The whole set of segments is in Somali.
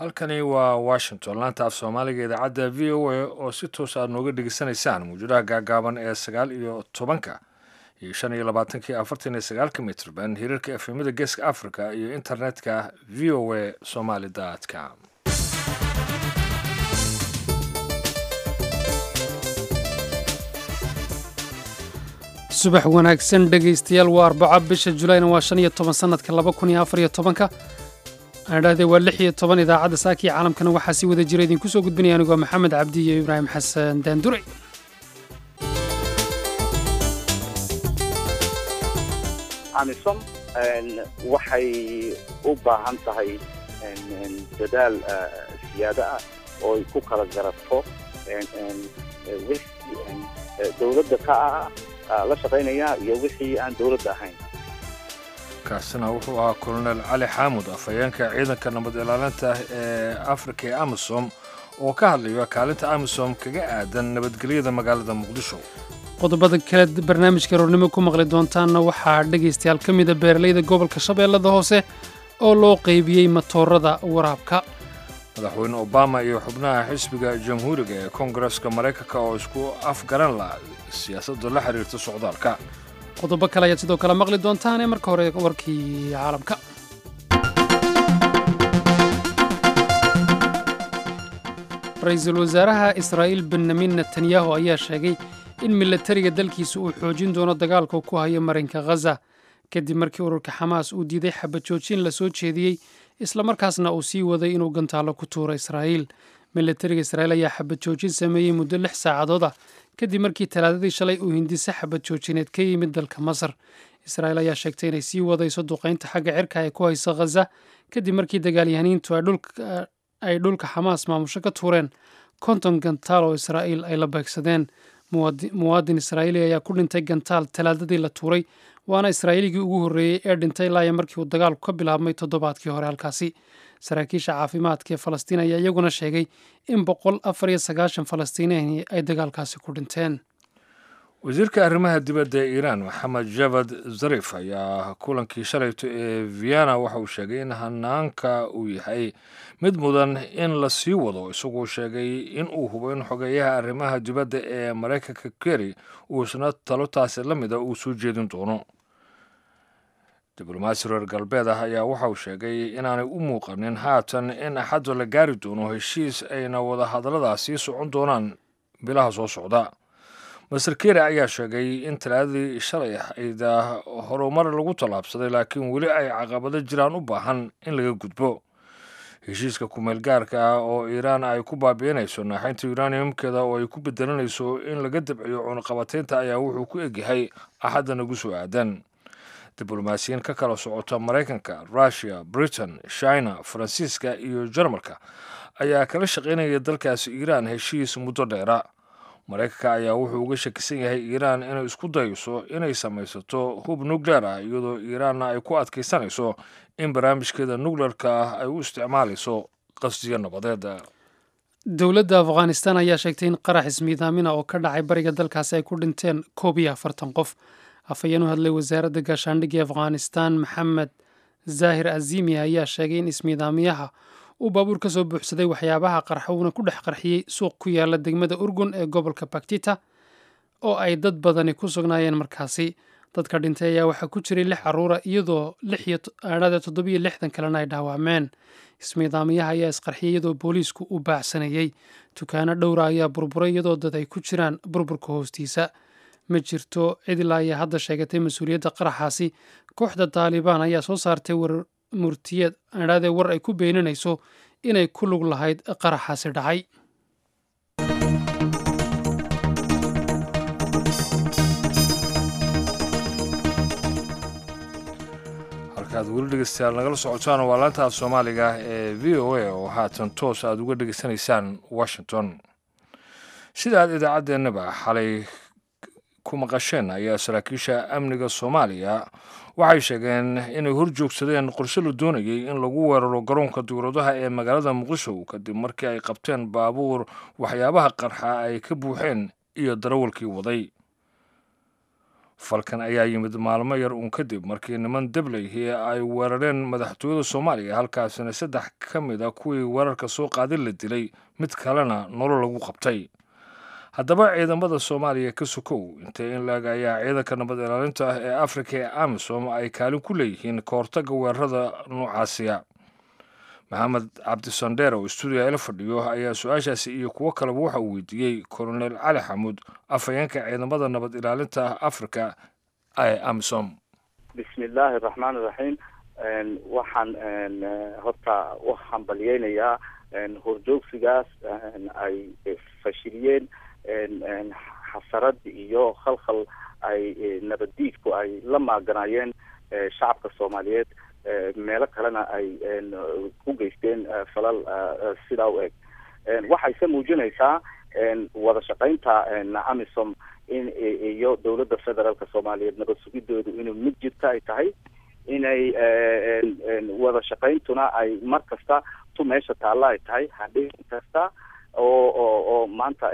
halkani waa washington laanta af soomaaliga idaacadda v o a oo si toos aad nooga dhegeysanaysaan mawjadaha gaagaaban ee sagaal iyo tobanka iyo shan iyo labaatankii afartan iyo sagaalka mitrban hirarka efemada geeska africa iyo internetka v o a somaly com subax wanaagsan dhegaystayaal waa arbaco bisha julayna waa shan iyo toban sannadka laba kun iyo afar iyo tobanka aan idhahdee waa lix iyo toban idaacadda saakii caalamkana waxaa si wada jira idinku soo gudbinaya anigoo maxamed cabdi iyo ibraahim xasan daandure amisom waxay u baahan tahay dadaal siyaado ah oo ay ku kala garato wixii dowladda ka ah la shaqaynaya iyo wixii aan dowladda ahayn kaasina wuxuu ahaa kolonel cali xaamud afhayeenka ciidanka nabad ilaalinta ee afrika ee amisom oo ka hadlayo kaalinta amisom kaga aadan nabadgelyada magaalada muqdisho qodobada kale barnaamijka roornimo ku maqli doontaanna waxaa dhegaystayaal ka mida beeralayda gobolka shabeellada hoose oo loo qaybiyey matoorada waraabka madaxweyne obama iyo xubnaha xisbiga jamhuuriga ee koongareska maraykanka oo isku afgaran la siyaasadda la xiriirta socdaalka qodobo kale ayaad sidoo kale maqli doontaane marka hore warkii caalamka ra-iisul wasaaraha israa'iil benyamin netanyahu ayaa sheegay in milatariga dalkiisa uu xoojin doono dagaalka ku hayo marinka khaza kadib markii ururka xamaas uu diiday xabajoojin la soo jeediyey islamarkaasna uu sii waday inuu gantaalo ku tuuro israa'iil milatariga israa'iil ayaa xabajoojin sameeyey muddo lix saacadood ah kadib markii talaadadii shalay uu hindise xabadjoojineed ka yimid dalka masar israa'iil ayaa sheegtay inay sii wadayso duqaynta xagga cirka ee ku hayso khaza kadib markii dagaalyahaniintu ay dhulka xamaas maamusho ka tuureen konton gantaal oo israa'iil ay la beegsadeen muwaadin israa'iili ayaa ku dhintay gantaal talaadadii la tuuray waana israa'iiligii ugu horreeyey ee dhintay laaya markii uu dagaalku ka bilaabmay toddobaadkii hore halkaasi saraakiisha caafimaadka ee falastiin ayaa iyaguna sheegay in boqol afar iyo sagaashan falastiiniani ay dagaalkaasi ku dhinteen wasiirka arrimaha dibadda ee iiraan maxamed javad zarif ayaa kulankii shalayto ee vienna waxa uu sheegay in hanaanka uu yahay mid mudan in la sii wado isagoo sheegay in uu hubo in xogeeyaha arrimaha dibadda ee maraykanka keri uu isna talo taasi la mida uu soo jeedin doono diblomaasi reer galbeed ah ayaa waxa uu sheegay inaanay u muuqanin haatan in axadda la gaari doono heshiis ayna wada hadalladaas sii socon doonaan bilaha soo socda master keri ayaa sheegay in talaadadii shalay ayda horumar lagu tallaabsaday laakiin weli ay caqabado jiraan u baahan in laga gudbo heshiiska kumeel gaarka ah oo iiraan ay ku baabi'inayso naaxaynta uraniumkeeda oo ay ku bedelanayso in laga dabciyo cunaqabataynta ayaa wuxuu ku egyahay axadda nagu soo aadan diblomaasiyiin ka kala socota maraykanka russiya britain china faransiiska iyo jarmalka ayaa kala shaqaynaya dalkaasi iiraan heshiis muddo dheera maraykanka ayaa wuxuu uga shakisan yahay iiraan inay isku dayso inay samaysato hub nukleer ah iyadoo iiraanna ay ku adkaysanayso in barnaamijkeeda nukleerka ah ay u isticmaalayso qasdiyo nabadeed dowladda afghanistan ayaa sheegtay in qarax ismiidaamina oo ka dhacay bariga dalkaasi ay ku dhinteen koob iyo afartan qof afhayeen u hadlay wasaaradda gaashaandhigga afghanistan maxamed zaahir azimi ayaa sheegay in ismiidaamiyaha uu baabuur ka soo buuxsaday waxyaabaha qarxa uuna ku dhex qarxiyey suuq ku yaala degmada urgun ee gobolka baktita oo ay dad badani ku sugnaayeen markaasi dadka dhintay ayaa waxaa ku jiray lix caruura iyadoo aadhada toddobiyo lixdan kalena ay dhaawacmeen ismiidaamiyaha ayaa isqarxiyay iyadoo booliisku u baacsanayey dukaano dhowra ayaa burburay iyadoo dad ay ku jiraan burburka hoostiisa ma jirto cid ilaa ayaa hadda sheegatay mas-uuliyadda qaraxaasi kooxda taalibaan ayaa soo saartay war murtiyeed adhaadee war ay ku beeninayso inay ku lug lahayd qaraxaasi dhacay halkaad weli dhegeystayaal nagala socotaan waa laanta af soomaaliga ee v o a oo haatan toos aad uga dhegeysanaysaan washington sida aad idaacaddeenaba xalay ku maqasheen ayaa saraakiisha amniga soomaaliya waxay sheegeen inay hor joogsadeen qorshe la doonayay in lagu weeraro garoonka dowladaha ee magaalada muqdisho kadib markii ay qabteen baabuur waxyaabaha qarxa ay ka buuxeen iyo darawalkii waday falkan ayaa yimid maalmo yar uun kadib markii niman debleyhi ay weerareen madaxtooyada soomaaliya halkaasina saddex ka mid a kuwii weerarka soo qaadin la dilay mid kalena nolol lagu qabtay haddaba ciidamada soomaaliya ka sokow intee in laeg ayaa ciidanka nabad ilaalinta ah ee afrika ee amisom ay kaalin ku leeyihiin ka hortagga weerarada noocaasiya maxamed cabdisandheer oo stuudiya ila fadhiyo ayaa su-aashaasi iyo kuwo kaleba waxa uu weydiiyey kolonel cali xamuud afhayeenka ciidamada nabad ilaalinta ah afrika ee amisom bismi illaahi araxmaan iraxiim waxaan horta u hambalyeynayaa horjoogsigaas ay fashiliyeen xasarad iyo khalkhal ay nabaddiidku ay la maaganaayeen shacabka soomaaliyeed meelo kalena ay ku geysteen falal sidaa u eg waxayse muujinaysaa wada shaqaynta amisom in iyo dowladda federaalka soomaaliyeed nabad sugidoodu inuu mid jirta ay tahay inay wada shaqayntuna ay mar kasta tu meesha taalla ay tahay hadhin kasta oo oo oo maanta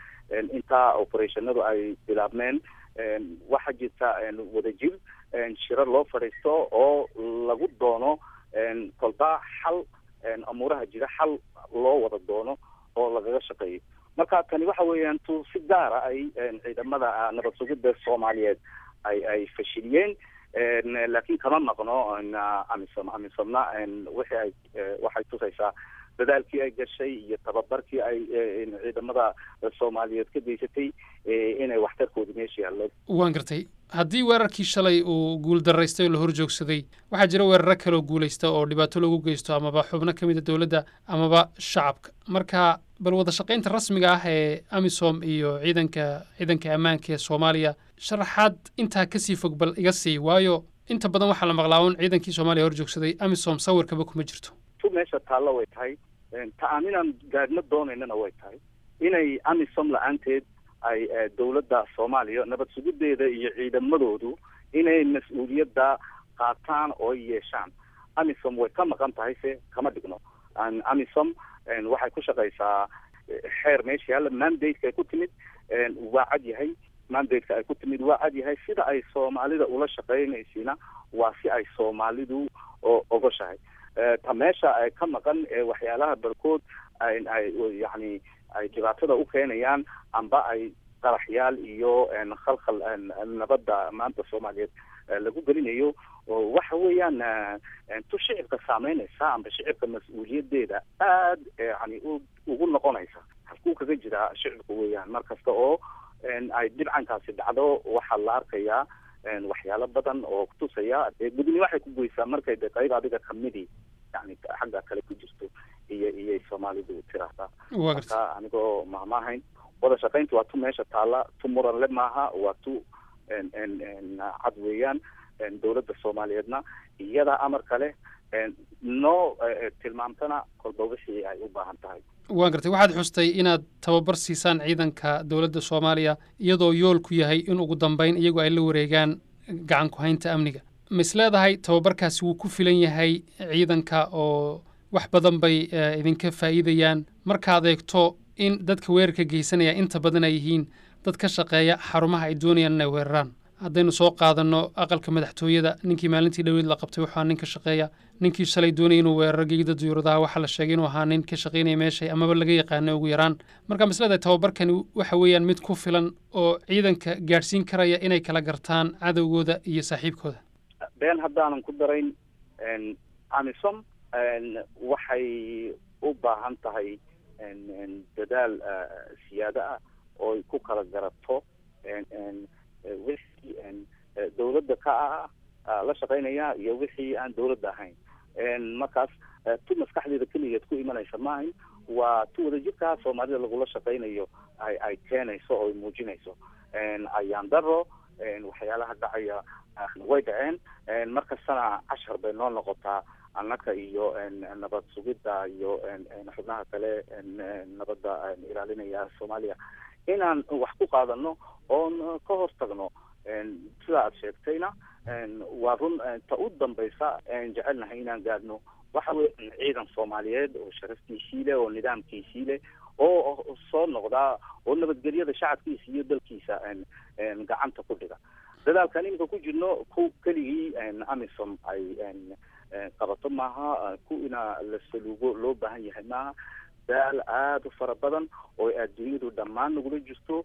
intaa operationadu ay bilaabmeen waxaa jirta wadajir shiro loo fadhiisto oo lagu doono kolba xal amuuraha jira xal loo wada doono oo lagaga shaqeeyo marka tani waxa weeyaan tu si gaara ay ciidamada nabad sugidda soomaaliyeed ay ay fashiliyeen laakiin kama maqno amisom amisomna wixii ay waxay tusaysaa dadaalkii ay gashay iyo tababarkii ay ciidamada soomaaliyeed ka geysatay inay waxtarkooda meesha yaallo waan gartay haddii weerarkii shalay uu guul daraystay oo la hor joogsaday waxaa jira weeraro kaleoo guulaysta oo dhibaato lagu geysto amaba xubno ka mid a dowladda amaba shacabka marka bal wada shaqaynta rasmiga ah ee amisom iyo ciidanka ciidanka ammaanka ee soomaaliya sharaxaad intaa kasii fog bal iga sii waayo inta badan waxaa la maqlaa un ciidankii soomaaliya hor joogsaday amisom sawirkaba kuma jirto tu meesha taalla way tahay ta aaninaan gaadhno doonaynana way tahay inay amisom la-aanteed ay dowladda soomaaliya nabad sugideeda iyo ciidamadoodu inay mas-uuliyadda qaataan oo yeeshaan amisom way ka maqan tahay se kama dhigno amisom waxay ku shaqaysaa xeer meesha yaalla mandate-ka ay ku timid waa cad yahay mandate-ka ay ku timid waa cad yahay sida ay soomaalida ula shaqeynaysiina waa si ay soomaalidu ogoshahay ta meesha ay ka maqan ee waxyaalaha barkood ay ay yacni ay dhibaatada u keenayaan amba ay qaraxyaal iyo khalkhal nabadda maanta soomaaliyeed lagu gelinayo waxa weeyaan tu shicibka saameynaysa amba shicibka mas-uuliyadeeda aad yani ugu noqonaysa halkuu kaga jiraa shicibka weeyaan mar kasta oo ay dhibcankaasi dhacdo waxaa la arkayaa waxyaalo badan oo kutusaya dee gudni waxay ku goysaa markay de qayb adiga kamidii yani xagga kale ku jirto iyo iyay soomaalidu tiraahdaa marka anigoo mahmaahayn wada shaqaynta waa tu meesha taalla tu muranle maaha waa tu cad weeyaan dowladda soomaaliyeedna iyada amar kale noo tilmaamtana kolba wixii ay u baahan tahay waan gartay waxaad xustay inaad tababar siisaan ciidanka dowladda soomaaliya iyadoo yoolku yahay in ugu dambeyn iyagu ay la wareegaan gacan ku haynta amniga ma is leedahay tababarkaasi wuu ku filan yahay ciidanka oo wax badan bay idinka faa'iidayaan markaad eegto in dadka weerarka geysanaya inta badan ay yihiin dad ka shaqeeya xarumaha ay doonayaan inay weeraraan haddaynu soo qaadanno aqalka madaxtooyada ninkii maalintii dhoweyd la qabtay wuxuu nin ka shaqeeya ninkii shalay doonaya inuu weeraro geegida duyuuradaha waxaa la sheegay inuu ahaa nin ka shaqaynaya meeshay amaba laga yaqaano ugu yaraan marka maslada tababarkani waxa weeyaan mid ku filan oo ciidanka gaadhsiin karaya inay kala gartaan cadowgooda iyo saaxiibkooda been haddaanan ku darayn amisom waxay u baahan tahay dadaal siyaado ah oo ay ku kala garato wixii dowladda ka ah la shaqaynaya iyo wixii aan dowladda ahayn markaas tu maskaxdeeda keligeed ku imanaysa maahayn waa tu wadajirkaa soomaalida lagula shaqaynayo ay ay keenayso oo ay muujinayso ayaan daro waxyaalaha dhacaya way dhaceen markastana cashar bay noo noqotaa annaka iyo nabad sugidda iyo xubnaha kale nabadda ilaalinaya soomaaliya inaan wax ku qaadano oon ka hortagno sida aad sheegtayna waa run ta u dambaysa jecelnahay inaan gaadhno waxa weya ciidan soomaaliyeed oo sharaftiisii leh oo nidaamkiisii leh oo soo noqdaa oo nabadgelyada shacabkiisa iyo dalkiisa gacanta ku dhiga dadaalkan iminka ku jirno ku keligii amisom ay qabato maaha ku ina la saluugo loo baahan yahay maaha daal aada u fara badan oo adduunyadu dhammaan nagula jirto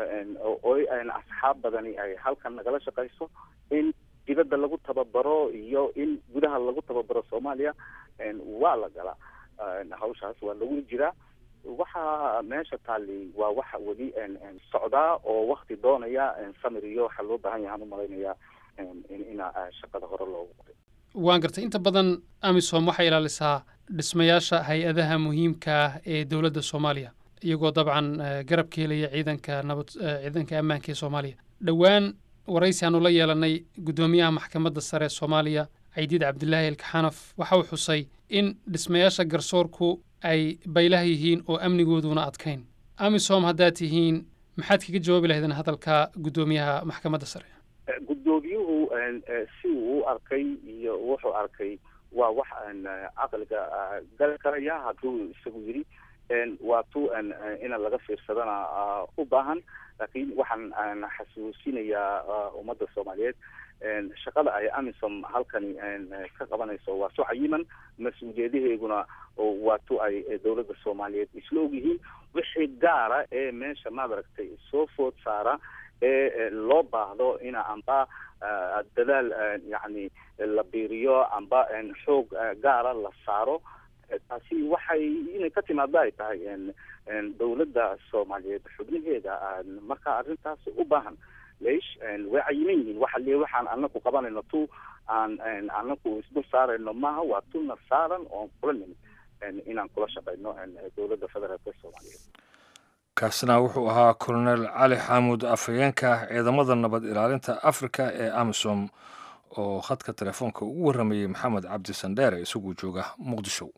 oo asxaab badani ay halkan nagala shaqayso in dibadda lagu tababaro iyo in gudaha lagu tababaro soomaaliya waa la galaa hawshaas waa lagu jiraa waxa meesha taali waa waxa weli socdaa oo wakti doonaya samir iyo waxaa loo baahan yahaan umalaynaya ina shaqada hore loogu qoray waan gartay inta badan amisom waxay ilaalisaa dhismayaasha hay-adaha muhiimka ah ee dowladda soomaaliya iyagoo dabcan garab ka helaya ciidanka nabad ciidanka ammaanka ee soomaaliya dhowaan waraysi aanu la yeelanay guddoomiyaha maxkamadda sare ee soomaaliya caydiid cabdilaahi elkaxanaf waxa uu xusay in dhismayaasha garsoorku ay baylaha yihiin oo amnigooduna adkayn amisom haddaad tihiin maxaad kaga jawaabi lahaydeen hadalka guddoomiyaha maxkamadda sare guddoomiyuhu si uu u arkay iyo wuxuu arkay waa wax caqliga gali karaya hadduu isagu yidhi waa tu ina laga fiirsadana u baahan laakiin waxaan xasuusinayaa ummadda soomaaliyeed shaqada ay amisom halkani ka qabanayso waa su cayiman mas-uuliyadaheeguna waa tu ay dowladda soomaaliyeed isla ogyihiin wixii gaara ee meesha maad aragtay soo food saara ee loo baahdo ina amba dadaal yani la biiriyo amba xoog gaara la saaro taasi waxay inay ka timaado ay tahay dowladda soomaaliyeed xubnaheeda marka arrintaas u baahan leish way cayiman yihiin waxa le waxaan anaku qabanayno tu aan anaku isdul saarayno maaha waa tuna saaran oon kula nimid inaan kula shaqayno dowladda federaalka soomaaliyeed kaasna wuxuu ahaa colonel cali xaamud afhayeenka ciidamada nabad ilaalinta africa ee amisom oo khadka telefoonka ugu warramayey maxamed cabdi sandheere isaguu jooga muqdisho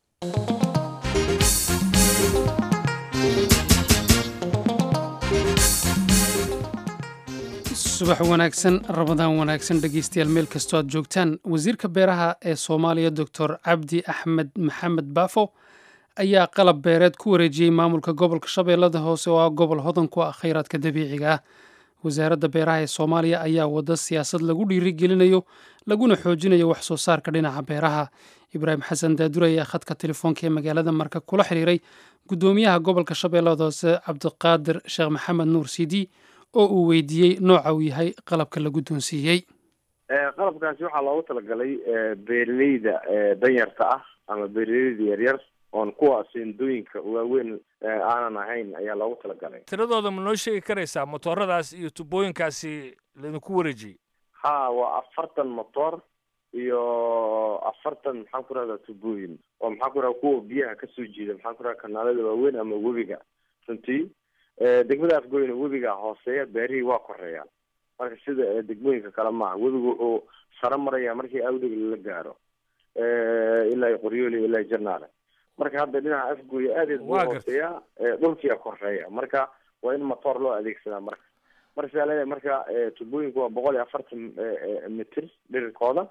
subax wanaagsan ramadaan wanaagsan dhegeystayaal meel kastoo aad joogtaan wasiirka beeraha ee soomaaliya doctor cabdi axmed maxamed baafo ayaa qalab beereed ku wareejiyey maamulka gobolka shabeellada hoose oo ah gobol hodan ku ah khayraadka dabiiciga ah wasaaradda beeraha ee soomaaliya ayaa wada siyaasad lagu dhiirigelinayo laguna xoojinayo wax soo saarka dhinaca beeraha ibraahim xasan daadure ayaa khadka telefoonka ee magaalada marka kula xiriiray guddoomiyaha gobolka shabeellada hoose cabdiqaadir sheekh maxamed nuur sidi oo uu weydiiyey nooca uu yahay qalabka la guddoonsiiyey qalabkaasi waxaa loogu talagalay beeraleyda danyarta ah ama beeraleyda yaryar oon kuwa seendooyinka waaweyn aanan ahayn ayaa loogu talagalay tiradooda ma noo sheegi karaysaa motooradaas iyo tubooyinkaasi laydinku wareejiyey ha waa afartan motor iyo afartan maxaan ku rahdaa tubooyin oo maxaan ku rahda kuwa biyaha kasoo jeeda maxaan ku rahda kanaalada waaweyn ama webiga runtii degmada afgoyna webiga hooseeya beerihii waa koreeyaan marka sida degmooyinka kale maaha webigu wuxuu saro maraya markii awdheg la gaaro ilaa qoryooli ilaa janaale marka hadda dhinaca afgooya aadeed buu hooseeyaa dhulkiia koreeya marka waa in motoor loo adeegsadaa marka marka sidaa leedahay marka tubooyinku waa boqol iyo afartan mitir dhirirkooda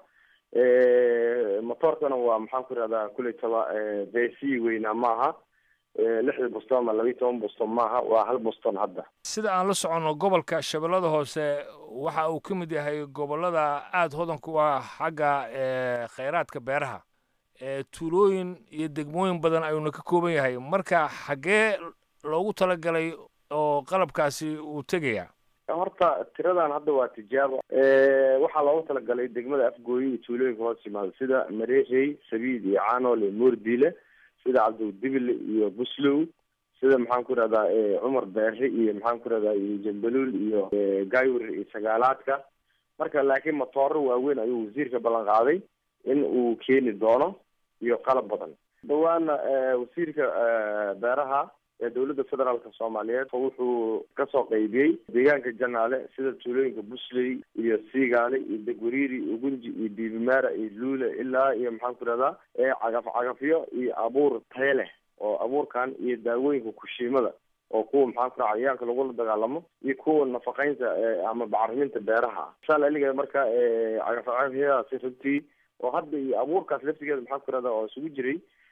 motoorkana waa maxaan ku ihahdaa kuley taba bc weynaa maaha lixda boston ama labayo toban boston maaha waa hal boston hadda sida aan la soconno gobolka shabeellada hoose waxa uu ka mid yahay gobollada aada hodanka u ah xagga khayraadka beeraha tuulooyin iyo degmooyin badan ayuuna ka kooban yahay marka xaggee loogu talagalay oo qalabkaasi uu tegayaa horta tiradan hadda waa tijaabo waxaa loogu talagalay degmada afgooye iyo tuulooyinka hoos yimaada sida mareerey sabiid iyo caanool iyo moordile sida cabdiwdibile iyo buslow sida maxaan ku ihahdaa cumar beere iyo maxaan ku ihahdaa iyo jambaluul iyo gaywir iyo sagaalaadka marka laakiin motooro waaweyn ayuu wasiirka ballan qaaday in uu keeni doono iyo qalab badan dhawaana wasiirka beeraha ee dowladda federaalka soomaaliyeed wuxuu kasoo qaybiyey deegaanka janaale sida tuulooyinka busley iyo siigaale iyo degwariiri ugunji iyo diibimaara iyo luule ilaa iyo maxaan ku ihahdaa cagaf cagafyo iyo abuur taye leh oo abuurkan iyo daawooyinka kushiimada oo kuwa maxaan ku raha cayayaanka lagula dagaalamo iyo kuwa nafaqeynta ama bacriminta beeraha saal aliga marka cagaf cagafyadaasi runtii oo hadda iyo abuurkaas laftigeeda maxaan ku ihahdaa oo isugu jiray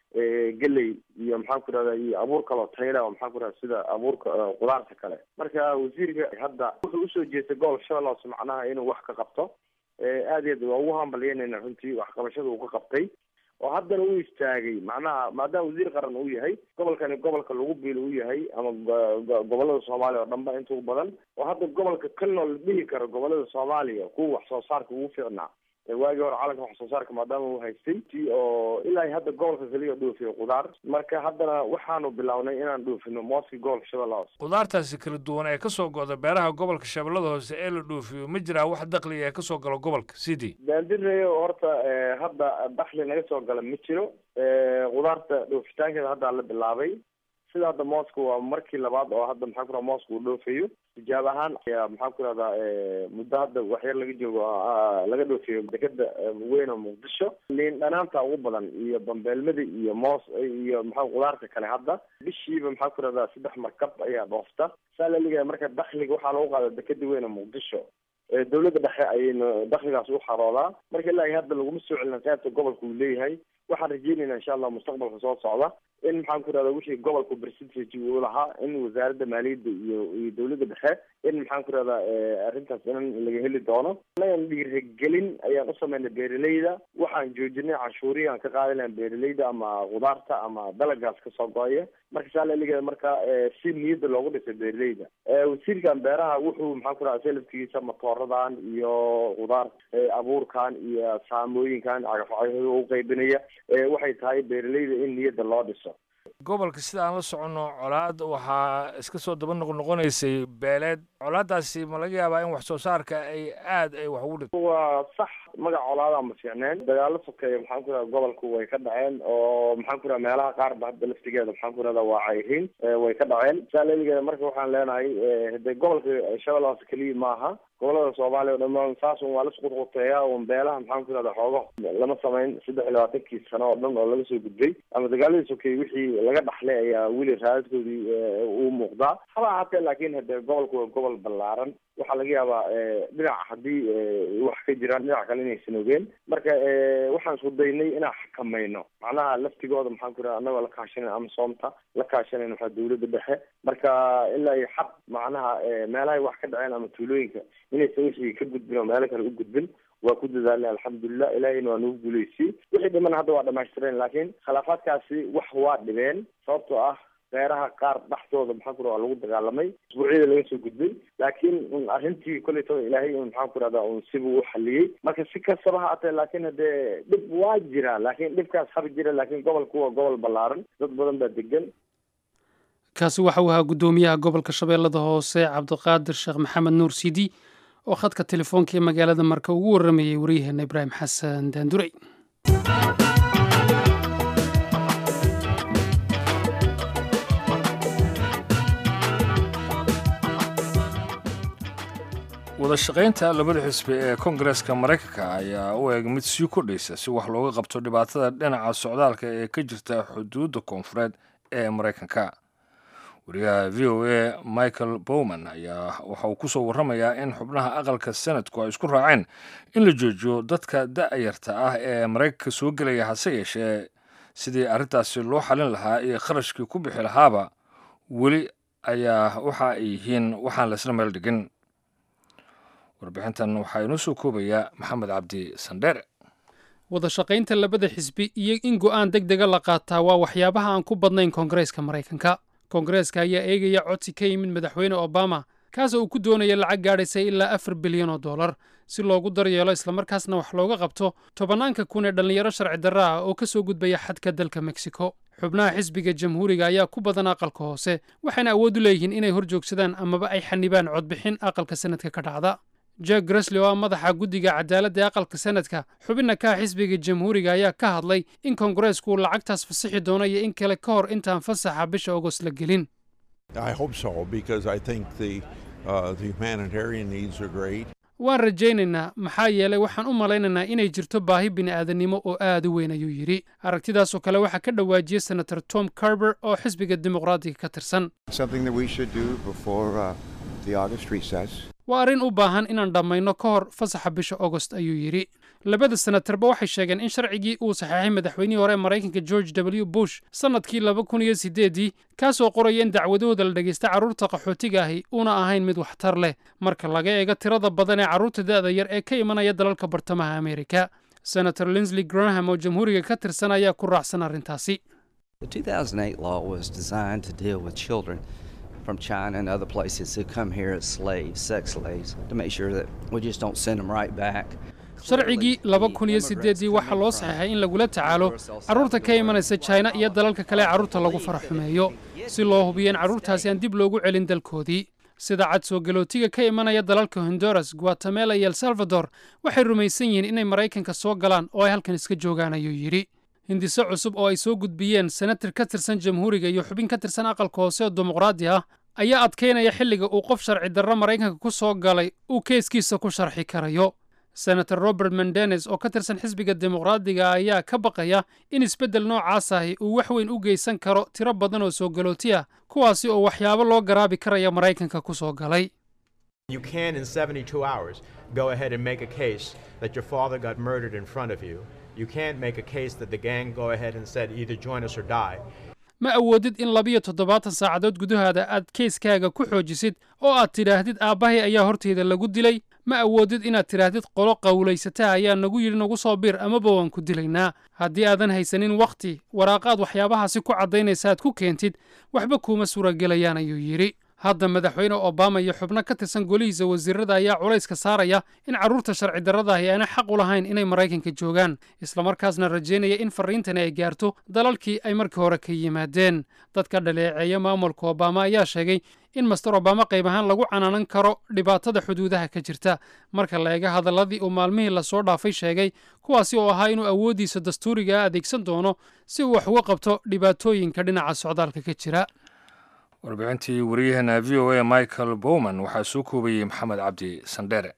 geley iyo maxaan ku rahda iyo abuur kaloo tayla oo maxaan ku rahda sida abuurka qudaarta kale marka wasiirka hadda wuxuu usoo jeestay gobolka shabeelle hoose macnaha inuu wax ka qabto aad iyo aad waa ugu hambalyeynayna runtii waxqabashada uu ka qabtay oo haddana u istaagay macnaha maadaama wasiir qaran uu yahay gobolkani gobolka lagu biilo u yahay ama gobolada soomaaliya oo dhanba inta u badan oo hadda gobolka kalnoo la dhihi karo gobolada soomaaliya kuwa wax soo saarka ugu fiicnaa waagii hore calanka wax soo saarka maadaama uu haystay ti oo ilaa hadda gobolka kaliya dhoofiyo qudaar marka haddana waxaanu bilownay inaan dhoofino mooskii gobolka shabeelle hoose qudaartaasi kala duwan ee kasoo go'da beeraha gobolka shabeellada hoose ee la dhoofiyo ma jiraa wax dakliga ee kasoo galo gobolka sidii daandireyo horta hadda dakli naga soo gala ma jiro qudaarta dhoofitaankeeda haddaa la bilaabay sida hadda mooska waa markii labaad oo hadda maxaa ku raha mooska uu dhoofayo tijaab ahaan ayaa maxaan ku rahdaa muddo hadda waxyar laga joogo laga dhoofiyo dekeda weyn oo muqdisho liin dhanaanta ugu badan iyo bambeelmada iyo moos iyo maxaa qudaarta kale hadda bishiiba maxaa ku rahdaa saddex markab ayaa dhoofta saa la ligaya marka dakliga waxaa lagu qaada dekeda weyn oo muqdisho dawladda dhexe ayayna dakligaas u xaroodaa marka ilaa hadda laguma soo celina qaybta gobolka uu leeyahay waxaan rajeynayna insha allah mustaqbalka soo socda in maxaan ku rahda wixii gobolka percentage uu lahaa in wasaaradda maaliyadda iyo iyo dawladda dhexe in maxaan ku rahdaa arrintaas in laga heli doono anagan dhiirigelin ayaan u sameynay beeraleyda waxaan joojinay canshuurihi aan ka qaadi lahayn beeraleyda ama qudaarta ama dalagaas kasoo go-aya marka saa laligeeda marka si niyadda loogu dhisay beeraleyda wasiirkan beeraha wuxuu maxaan ku rahda selafkiisa matooradan iyo qudaar abuurkan iyo saamooyinkan cagafcagafyada u qaybinaya waxay tahay beeraleyda in niyadda loo dhiso gobolka sida aan la soconno colaad waxaa iska soo daba noqnoqonaysay beeleed colaadaasi ma laga yaabaa in wax soo saarka ay aad ay wax ugu dhigto waa sax magac colaada ma fiicneen dagaalo sokeeya maxaan ku rahda gobolku way ka dhaceen oo maxaan ku rahda meelaha qaar ba hadda laftigeeda maxaan ku rahda waa cayriin way ka dhaceen saa leligeeda marka waxaan leenahay hade gobolka shabeelle hoose keliya maaha gobolada soomaaliya o dhamaan saas un waa la isqudquteeya un beelaha maxaan ku rahda xoogo lama samayn saddex iyo labaatankii sano oo dhan oo laga soo gudbay ama dagaaladii sokeeye wixii laga dhaxlay ayaa weli raadadkoodii uu muuqdaa haba ahaatee laakin hade gobolku waa gobol ballaaran waxaa laga yaabaa dhinac haddii wax ka jiraan dhinac kale inaysan ogeen marka waxaan isku daynay inaan xakamayno macnaha laftigooda maxaan ku raha annagoo la kaashanayna amasoomta la kaashanayna waxaa dawladda dhexe marka ilaa iyo xad macnaha meelahay wax ka dhaceen ama tuulooyinka inaysan wixii ka gudbin oo meelo kale u gudbin waa ku dadaalnay alxamdulilah ilahayna waa nagu guuleysiyey wixii dhiman hadda waa dhamaystireen laakiin khilaafaadkaasi wax waa dhibeen sababtoo ah beeraha qaar dhaxdooda maxaan ku raha waa lagu dagaalamay isbuucyada laga soo gudbay laakiin arrintii kolleytaba ilaahay un maxaan ku rahdaa un sibuu u xaliyey marka si kastaba ha atee laakiin haddee dhib waa jira laakiin dhibkaas haba jira laakiin gobolku waa gobol ballaaran dad badan baa degan kaasi waxa uu ahaa guddoomiyaha gobolka shabeellada hoose cabdiqaadir sheekh maxamed nuur sidi oo khadka telefoonka ee magaalada marka ugu warramayey waryaheena ibraahim xasan daandurey wadashaqaynta labada xisbi ee koongareeska maraykanka ayaa u eeg mid sii kordhaysa si wax looga qabto dhibaatada dhinaca socdaalka ee ka jirta xuduudda koonfureed ee maraykanka wariyaha v o a michael bowman ayaa waxa uu kusoo warramayaa in xubnaha aqalka senatku ay isku raaceen in la joojiyo dadka da-yarta ah ee maraykanka soo gelaya hase yeeshee sidii arrintaasi loo xalin lahaa iyo kharashkii ku bixi lahaaba weli ayaa waxa ay yihiin waxaan laysla meel dhigin warbixintan waxaa inoo soo koobayaa maxamed cabdi sandheere wadashaqaynta labada xisbi iyo in go'aan deg dega la qaataa waa waxyaabaha aan ku badnayn koongareeska maraykanka koongareeska ayaa eegaya codsi ka yimid madaxweyne obama kaasoo uu ku doonaya lacag gaadhaysa ilaa afar bilyan oo dollar si loogu daryeelo islamarkaasna wax looga qabto tobanaanka kun ee dhallinyaro sharci darra ah oo ka soo gudbaya xadka dalka mexico xubnaha xisbiga jamhuuriga ayaa ku badan aqalka hoose waxayna awood u leeyihiin inay hor joogsadaan amaba ay xanibaan codbixin aqalka sanadka ka dhacda jack gresley oo ah madaxa guddiga cadaaladda ee aqalka sanadka xubinna ka xisbiga jamhuuriga ayaa ka hadlay in koongareesku uu lacagtaas fasixi doono iyo in kale ka hor intaan fasaxa bisha agost la gelin waan rajaynaynaa maxaa yeelay waxaan u malaynaynaa inay jirto baahi bini'aadanimo oo aad u weyn ayuu yidhi aragtidaasoo kale waxaa ka dhawaajiyey senator tom carber oo xisbiga dimuqraadiga ka tirsan waa arrin u baahan inaan dhammayno ka hor fasaxa bisha agost ayuu yidhi labada senatarba waxay sheegeen in sharcigii uu saxeexay madaxweynihii hore ee maraykanka george w bush sannadkii laba kun iyo siddeeddii kaasoo qoraya in dacwadahooda la dhegaysta carruurta qaxootiga ahi una ahayn mid waxtar leh marka laga eego tirada badan ee carruurta da'da yar ee ka imanaya dalalka bartamaha amerika senator linsley graham oo jamhuuriga ka tirsan ayaa ku raacsan arrintaasi The 2008 law was designed to deal with children from China and other places who come here as slaves, sex slaves, to make sure that we just don't send them right back. sharcigii laba kun iyo siddeeddii waxaa loo saxeexay in lagula tacaalo carruurta ka imanaysa china iyo dalalka kale ee carruurta lagu faraxumeeyo si loo hubiyo in carruurtaasi aan dib loogu celin dalkoodii sida cad soo galootiga ka imanaya dalalka honduras guatemala iyo el salvador waxay rumaysan yihiin inay maraykanka soo galaan oo ay halkan iska joogaan ayuu yidhi hindise cusub oo ay soo gudbiyeen senatar ka tirsan jamhuuriga iyo xubin ka tirsan aqalka hoose oo dimuqraadi ah ayaa adkaynaya xilliga uu qof sharci darro maraykanka ku soo galay uu keeskiisa ku sharxi karayo senator robert mendenes oo ka tirsan xisbiga dimuqraadiga ayaa ka baqaya in isbeddel noocaas ahi uu wax weyn u geysan karo tiro badan oo soo galooti ah kuwaasi oo waxyaabo loo garaabi karaya maraykanka ku soo galay You can, in 72 hours, go ahead and make a case that your father got murdered in front of you. You can't make a case that the gang go ahead and said either join us or die. ma awoodid in labiyo toddobaatan saacadood gudahaada aad keyskaaga ku xoojisid oo aad tidhaahdid aabbahay ayaa horteyda lagu dilay ma awoodid inaad tidhaahdid qolo qawlaysata ayaa nagu yidhi nagu soo biir amaba waan ku dilaynaa haddii aadan haysanin wakhti waraaqaad waxyaabahaasi ku caddaynaysa aad ku keentid waxba kuuma suuragelayaan ayuu yidhi hadda madaxweyne obama iyo xubno ka tirsan golihiisa wasiirada ayaa culayska saaraya in carruurta sharci darradaahi aanay xaq u lahayn inay maraykanka joogaan islamarkaasna rajaynaya in farriintani ay gaarto dalalkii ay markii hore ka yimaadeen dadka dhaleeceeya maamulka obama ayaa sheegay in master obama qayb ahaan lagu canaanan karo dhibaatada xuduudaha ka jirta marka la eega hadalladii uu maalmihii lasoo dhaafay sheegay kuwaasi oo ahaa inuu awooddiisa dastuuriga adeegsan doono si uu wax uga qabto dhibaatooyinka dhinaca socdaalka ka jira warbixintii waryaheena v o a michael bowman waxaa soo koobayey maxamed cabdi sandheere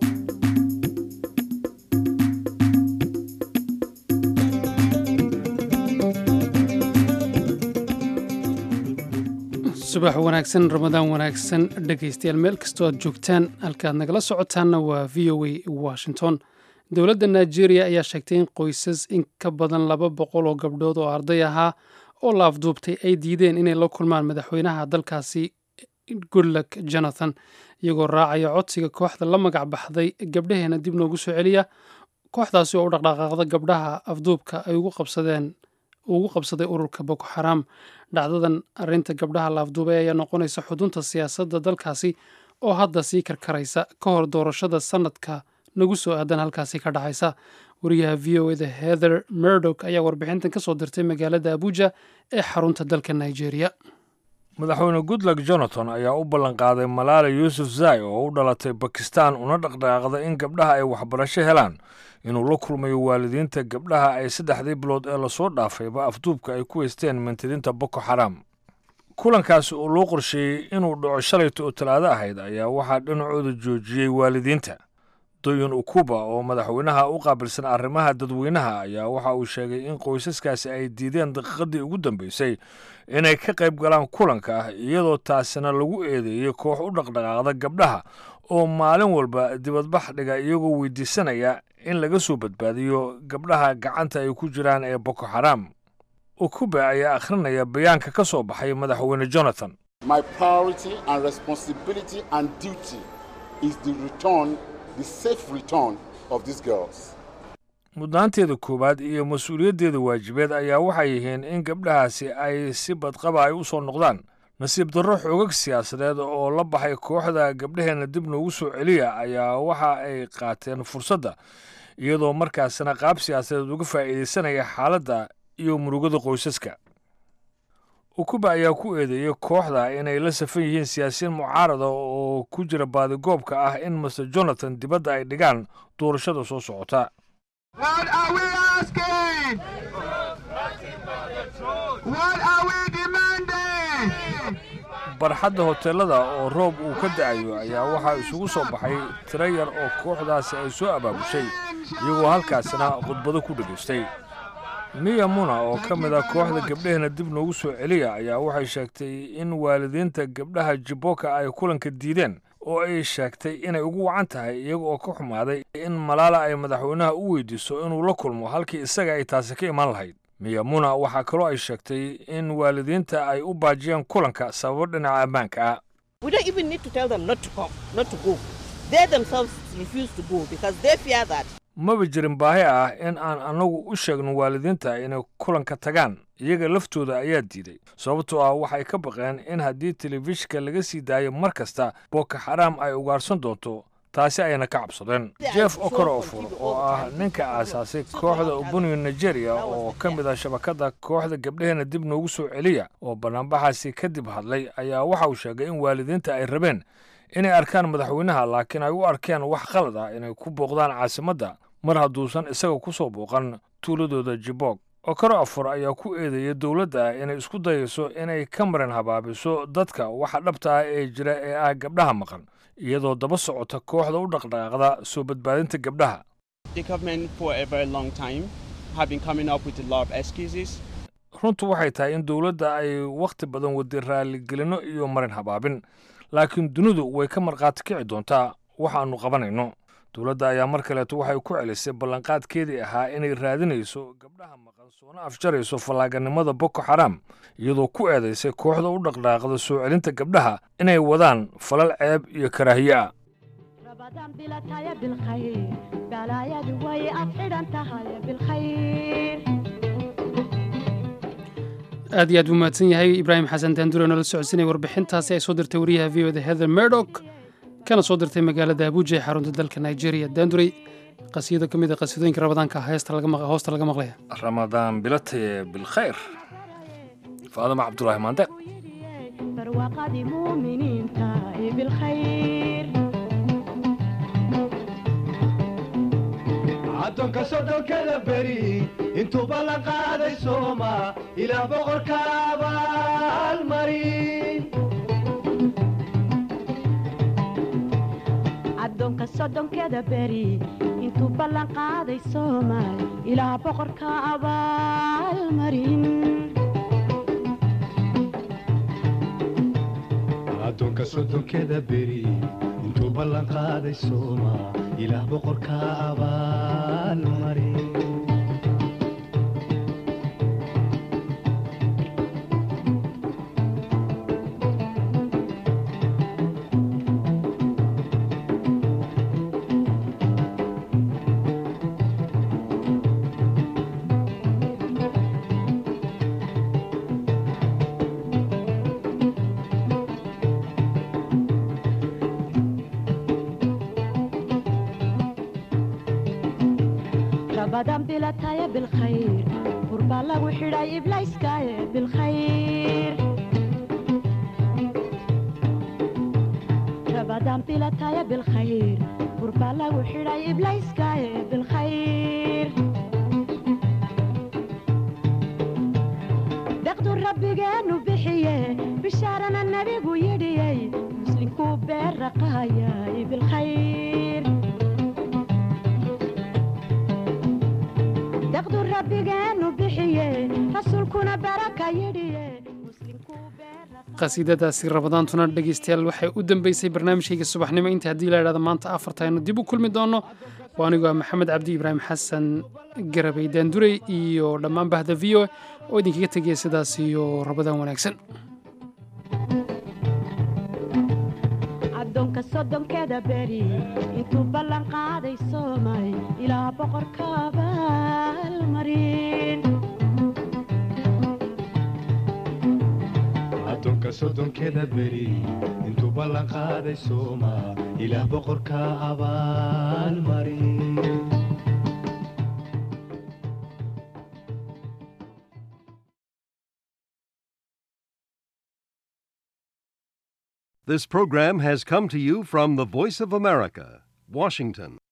subax wanaagsan ramadaan wanaagsan dhegaystayaal meel kastoo aad joogtaan halkaaad nagala socotaanna waa v o a washington dowladda nigeria ayaa sheegtay in qoysas in ka badan laba boqol oo gabdhood oo arday ahaa oo la afduubtay ay diideen inay la kulmaan madaxweynaha dalkaasi goodluck jonathan iyagoo raacaya codsiga kooxda la magac baxday gabdhaheena dib noogu soo celiya kooxdaasi oo u dhaqdhaqaaqda gabdhaha afduubka ay ugu qabsadeen ugu qabsaday ururka boko xaraam dhacdadan arrinta gabdhaha la afduubay ayaa noqonaysa xudunta siyaasadda dalkaasi oo hadda sii karkaraysa ka hor doorashada sanadka nagu soo aadan halkaasi ka dhacaysa wariyaha v o eda heather murdock ayaa warbixintan ka soo dirtay magaalada abuja ee xarunta dalka nigeria madaxweyne goodluck jonathan ayaa u ballanqaaday malaala yuusuf zai oo u dhalatay bakistan una dhaqdhaqaaqda in gabdhaha ay waxbarasho helaan inuu la kulmayo waalidiinta gabdhaha ay saddexdii bilood ee lasoo dhaafayba afduubka ay ku haysteen mantidinta boko xaraam kulankaasi oo loo qorsheeyey inuu dhaco shalayta oo talaado ahayd ayaa waxaa dhinacooda joojiyey waalidiinta doyin ukuba oo madaxweynaha u qaabilsan arrimaha dadweynaha ayaa waxa uu sheegay in qoysaskaasi ay diideen daqiiqadii ugu dambeysay inay ka qayb galaan kulanka ah iyadoo taasina lagu eedeeyey koox u dhaqdhaqaaqda gabdhaha oo maalin walba dibadbax dhiga iyagoo weydiisanaya in laga soo badbaadiyo gabdhaha gacanta ay ku jiraan ee boko xaraam ukuba ayaa akhrinaya bayaanka ka soo baxay madaxweyne jonathan My priority and responsibility and duty is the return, the safe return of these girls. mudnaanteeda koowaad iyo mas-uuliyaddeeda waajibeed ayaa waxay yihiin in gabdhahaasi ay si badqaba ay u soo noqdaan nasiib darro xoogag siyaasadeed oo la baxay kooxda gabdhaheenna dib noogu soo celiya ayaa waxa ay qaateen fursadda iyadoo markaasina qaab siyaasadeed uga faa'iidaysanaya xaaladda iyo murugada qoysaska ukuba ayaa ku eedeeyey kooxda inay la safan yihiin siyaasiyiin mucaarada oo ku jira baadigoobka ah in master jonathan dibadda ay dhigaan doorashada soo socota What are we asking? What are we demanding? barxadda hoteelada oo roob uu ka da'ayo ayaa waxaa isugu soo baxay tiro yar oo kooxdaasi ay soo abaabushay iyagoo halkaasina khudbado ku dhegaystay miya muna oo ka mid ah kooxda gabdhaheena dib noogu soo celiya ayaa waxay sheegtay in waalidiinta gabdhaha jiboka ay kulanka diideen oo ay sheegtay inay ugu wacan tahay iyaga oo ka xumaaday in malaala ay madaxweynaha u weydiiso inuu la kulmo halkii isaga ay taasi ka iman lahayd miyamuna waxaa kaloo ay sheegtay in waalidiinta ay u baajiyeen kulanka sababo dhinaca ammaanka ah We don't even need to tell them not to come, not to go. They themselves refuse to go because they fear that. maba jirin baahi ah in aan annagu u sheegno waalidiinta inay kulanka tagaan iyaga laftooda ayaa diiday sababtoo ah waxay ka baqeen in haddii telefishinka laga sii daayo mar kasta boko xaraam ay ugaarsan doonto taasi ayna ka cabsadeen jeff okorofor oo ah ninka aasaasay kooxda ubuniyo nigeria oo ka mid ah shabakadda kooxda gabdhaheena dib noogu soo celiya oo bannaanbaxaasi kadib hadlay ayaa waxa uu sheegay in waalidiinta ay rabeen inay arkaan madaxweynaha laakiin ay u arkeen wax qalad ah inay ku booqdaan caasimadda mar hadduusan isaga ku soo booqan tuuladooda jibog okoro afur ayaa ku eedeeyay dowladda inay isku dayayso inay ka marin habaabiso dadka waxa dhabta ah ee jira ee ah gabdhaha maqan iyadoo daba socota kooxda u dhaqdhaqaaqda soo badbaadinta gabdhaha The government, for a very long time, have been coming up with a lot of excuses. runtu waxay tahay in dowladda ay wakhti badan waday raaligelino iyo marin habaabin laakiin dunidu way ka markhaati kici doontaa waxaannu qabanayno dowladda ayaa mar kaleeto waxay ku celisay ballanqaadkeedii ahaa inay raadinayso gabdhaha maqan soona afjarayso fallaaganimada boko xaraam iyadoo ku eedaysay kooxda u dhaqdhaaqda soo celinta gabdhaha inay wadaan falal ceeb iyo karaahiye ah aad iyo aad buu mahadsan yahay ibraahim xasan daandure noola socodsinaya warbixintaasi ay soo dirtay wariyaha v o da heather murdock kana soo dirtay magaalada abuja ee xarunta dalka nigeria daandurey qasiyado ka mid a qasidooyinka rabadaanka heesta laga maq- hoosta laga maqlaya ramadaan bilataye bilkhayr faadama cabdulaahi maandeeq barwaaqadii muuminiinta ee bilkhayr addoonka soddonkada beri intuuba la qaaday sooma ilaa boqorka abaalmarin addoonka soddonkeda beri intuu ballan qaaday soomaal ilaa boqorka abaalmarin addoonka soddonkeda beri intuu ballan qaaday sooma ilaah boqorka abaalmarin rabadan bilataya bilkhayr burbaa lagu xidhay iblayskaaye bilkhayr rabadan bilataya bilkhayr burbaa lagu xidhay iblayskaaye bilkhayr deqdu rabbigeenu bixiye bishaarana nebigu yidhiyey muslinkuu beerraqaayay bilkhayr deqdu rabbigeenu bixiye rasuulkuna baraka yidhiye qasiidadaasi rabadaantuna dhegaystayaal waxay u dambeysay barnaamijkayga subaxnimo inta haddii la idhahdo maanta afarta aynu dib u kulmi doonno waa anigoo ah maxamed cabdi ibraahim xasan garabay daandurey iyo dhammaan bahda v o oo idinkaga tegaya sidaas iyo rabadaan wanaagsan addoonka soddonkeda beri intuu ballan qaaday soomay ilaa boqorka abaalmarin addoonka soddonkeda beri intuu ballan qaaday sooma ilaah boqorka abaalmarin This program has come to you from the Voice of America, Washington.